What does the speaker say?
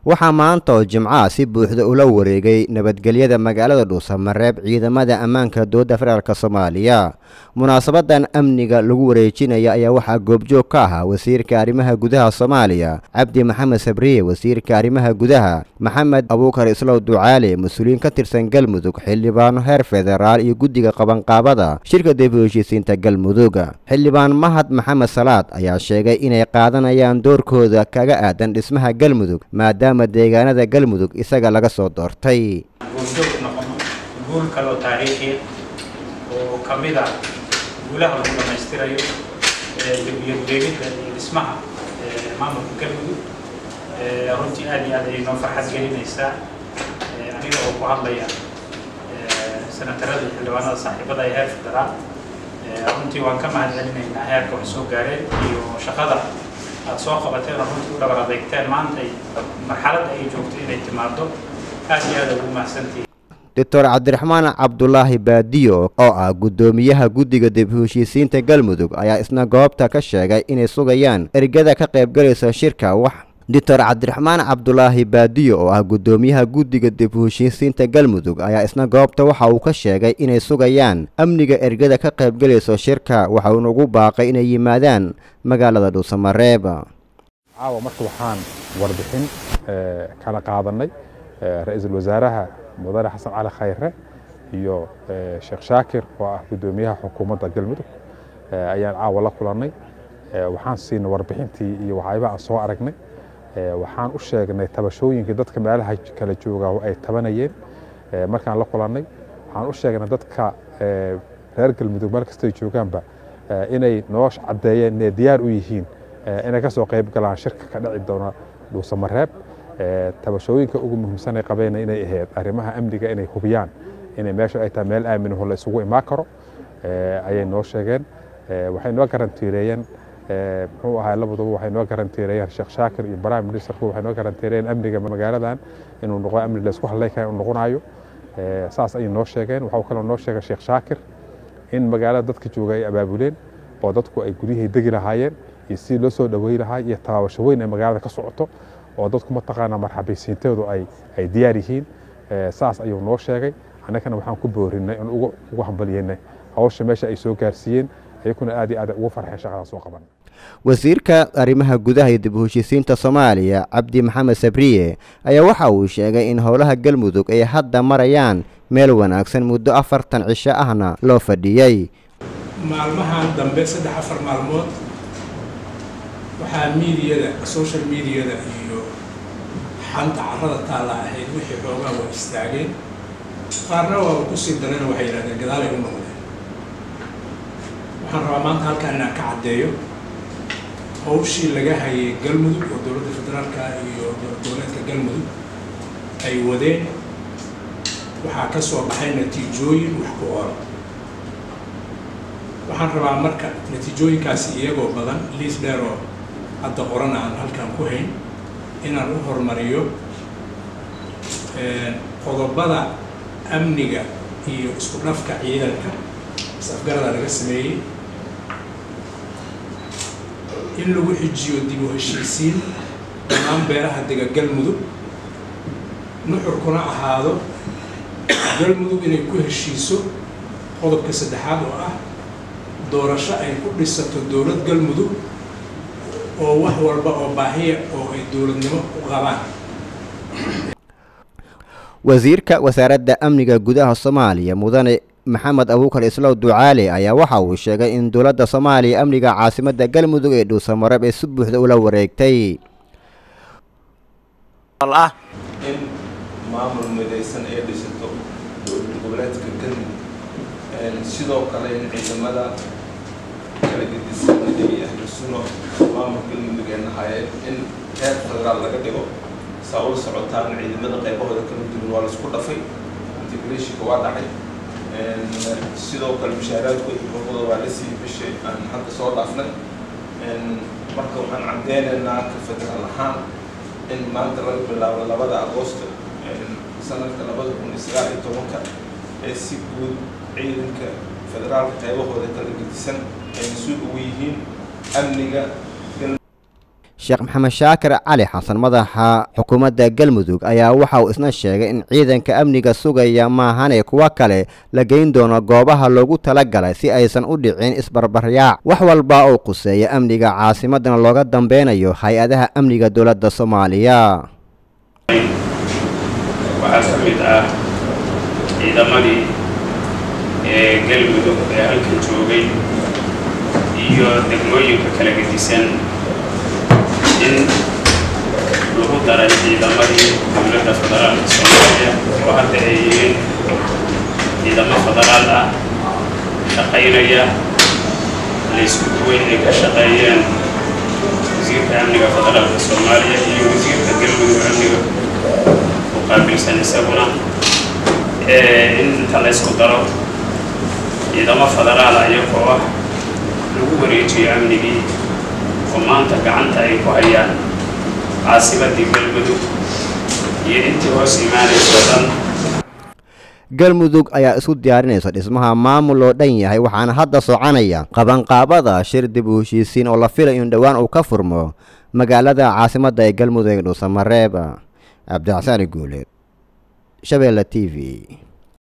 waxaa maanta oo jimcaha si buuxda ula wareegay nabadgelyada magaalada dhuusamareeb ciidamada ammaanka dowladda federaalk soomaaliya munaasabadan amniga lagu wareejinaya ayaa waxaa goobjoog ka ahaa wasiirka arrimaha gudaha soomaaliya cabdi maxamed sabriye wasiirka arrimaha gudaha maxamed abuukar islow ducaale mas-uuliyiin ka tirsan galmudug xildhibaano heer federaal iyo guddiga qabanqaabada shirka dib u heshiisiinta galmudug xildhibaan mahad maxamed salaad ayaa sheegay inay qaadanayaan doorkooda kaga aadan dhismaha galmudug maadaama deegaanada galmudug isaga laga soo doortay guuljoog noqono guul kaloo taariikhiya oo ka mid ah guulaha lagu dhammaystirayo degiyadweegidda iyo dhismaha maamulka galmudug runtii aad iyo aad ayay noo farxad gelinaysaa aniga oo ku hadlaya senatarada iyo xildhibaanada saaxiibada ee heer federaal runtii waan ka mahad celinaynaa heerka wax soo gaareen iyo shaqada aad soo qabateen oo runtii u dhabar adeegteen maanta marxaladda ay joogto inay timaado aad iyo aad ugu mahadsantihiin doctor cabdiraxmaan cabdulaahi baadiyo oo ah guddoomiyaha guddiga dib u heshiisiinta galmudug ayaa isna goobta ka sheegay inay sugayaan ergada ka qaybgalaysa shirka wax doctor cabdiraxmaan cabdulaahi baadiyo oo ah guddoomiyaha guddiga dib u heshiisiinta galmudug ayaa isna goobta waxa uu ka sheegay inay sugayaan amniga ergada ka qaybgalayso shirka waxa uuna ugu baaqay inay yimaadaan magaalada dhuusamareeb caawa marka waxaan warbixin kala qaadanay ra-iisul wasaaraha mudane xasan cali khayre iyo sheekh shaakir oo ah guddoomiyaha xukuumadda galmudug ayaan caawa la kulannay waxaan siinay warbixintii iyo waxyaabaha aan soo aragnay waxaan u sheegnay tabashooyinkii dadka meelaha kala jooga ay tabanayeen markaan la kulannay waxaan u sheegnay dadka reer galmudug meel kastay joogaanba inay noo caddeeyeen inay diyaar u yihiin inay ka soo qayb galaan shirka ka dhici doona dhuusamareeb tabashooyinka ugu muhiimsan ay qabeen inay ahayd arrimaha amniga inay hubiyaan inay meesha ay tahay meel aaminaho la isugu imaan karo ayay noo sheegeen waxay noo garantiireeyeen muxuu ahaa labaduba waxay noo garantiireeyeen sheekh shaakir iyo prime ministerku waxay noo garantiireeyeen amniga magaaladan inuu noqo amni la isku hadlay kara inuu noqonayo saas ayay noo sheegeen waxaa kaloo noo sheegay sheekh shaakir in magaalada dadka jooga ay abaabuleen oo dadku ay guryahay degi lahaayeen iyo sidii loo soo dhawey lahaa iyo tabaabasho weyn ee magaalada ka socoto oo dadku mataqaanaa marxabaysiinteedu ay ay diyaar yihiin saas ayuu noo sheegay annagana waxaan ku boorinay in ugu hambalyeynay hawsha meesha ay soo gaarsiiyeen ayakuna aad iyo aad ugu farxeen shaqadaas soo qaban wasiirka arrimaha gudaha iyo dib u heshiisiinta soomaaliya cabdi maxamed sabriye ayaa waxa uu sheegay in howlaha galmudug ay hadda marayaan meel wanaagsan muddo afartan cisho ahna loo fadhiyey maalmahan dambe saddex afar maalmood waxaa miidiyada social mediada iyo xanta carrada taalla ahayd wixii xoogaa waa istaageen qaarna waaba kusii darena waxay yidhahdeen gadaalay u noqdeen waxaan rabaa maanta halkaan inaan ka caddeeyo hawshii laga hayay galmudug oo dowladda federaalka iyo dowladeedka galmudug ay wadeen waxaa ka soo baxay natiijooyin wax ku oola waxaan rabaa marka natiijooyinkaasi iyagoo badan liis dheer oo hadda qoran aan halkan ku hayn inaan u horumariyo qodobada amniga iyo isku dhafka ciidanka is-afgarada laga sameeyey in lagu xijiyo dib u heshiisiin dhammaan beelaha dega galmudug nuxurkuna ahaado galmudug inay ku heshiiso qodobka saddexaad oo ah doorasho ay ku dhisato dowlad galmudug oo wax walba oo baahiya oo ay dowladnimo u qabaan wasiirka wasaaradda amniga gudaha soomaaliya mudane maxamed abuukar islow ducaale ayaa waxa uu sheegay in dowladda soomaaliya amniga caasimadda galmudug ee dhuusamareeb ay si buuxda ula wareegtay ah in maamul midaysan ay dhisato dowlad goboleedka galmudug sidoo kale in ciidamada kala gedisan iyo ahlu suno maamul galmudug ee nahaayeen in heer federaal laga dhigo saa ula socotaan ciidamada qaybahooda kala duwan waa laisku dhafay integrationka waa dhacay sidoo kale mushaaraadku xuquuqda waa la siiyey bishay aan hadda soo dhaafnay marka waxaan caddeynaynaa ka federaal ahaan in maanta laga bilaabo labada agoosto sanadka labada kun iyo sagaal iyo tobanka ee si guud ciidanka federaalka qaybahooda kala gedisan ay mas-uul ugu yihiin amniga sheekh maxamed shaakir cali xasan madaxa xukuumadda galmudug ayaa waxa uu isna sheegay in ciidanka amniga sugaya maahane kuwa kale la geyn doono goobaha loogu talagalay si aysan u dhicin isbarbaryaac wax walba oo quseeya amniga caasimadana looga dambeynayo hay-adaha amniga dowladda soomaaliya waxaa ka mid ah ciidamadii ee galmudug ee halkan joogay iyo degmooyinka kala gedisan in lagu daray ciidamadii dowladda federaalka soomaaliya oo hadda ay yihiin ciidamo federaal ah shaqaynaya laysku duway ay ka shaqeeyeen wasiirka amniga federaalka soomaaliya iyo wasiirka galmudug amniga u qaabilsan isaguna in inta laysku daro ciidamo federaal iyagoo ah lagu wareejiyo amnigii oo maanta gacanta ay ku hayaan caasimadii galmudug iyo intii hoos imaanayso dhan galmudug ayaa isku diyaarinaysa dhismaha maamul oo dhan yahay waxaana hadda soconaya qabanqaabada shir dib u heshiisiin oo la filayo in dhowaan uu ka furmo magaalada caasimadda ee galmudug ee dhuusamareeb cabdixasaan guuleed shabeelle t v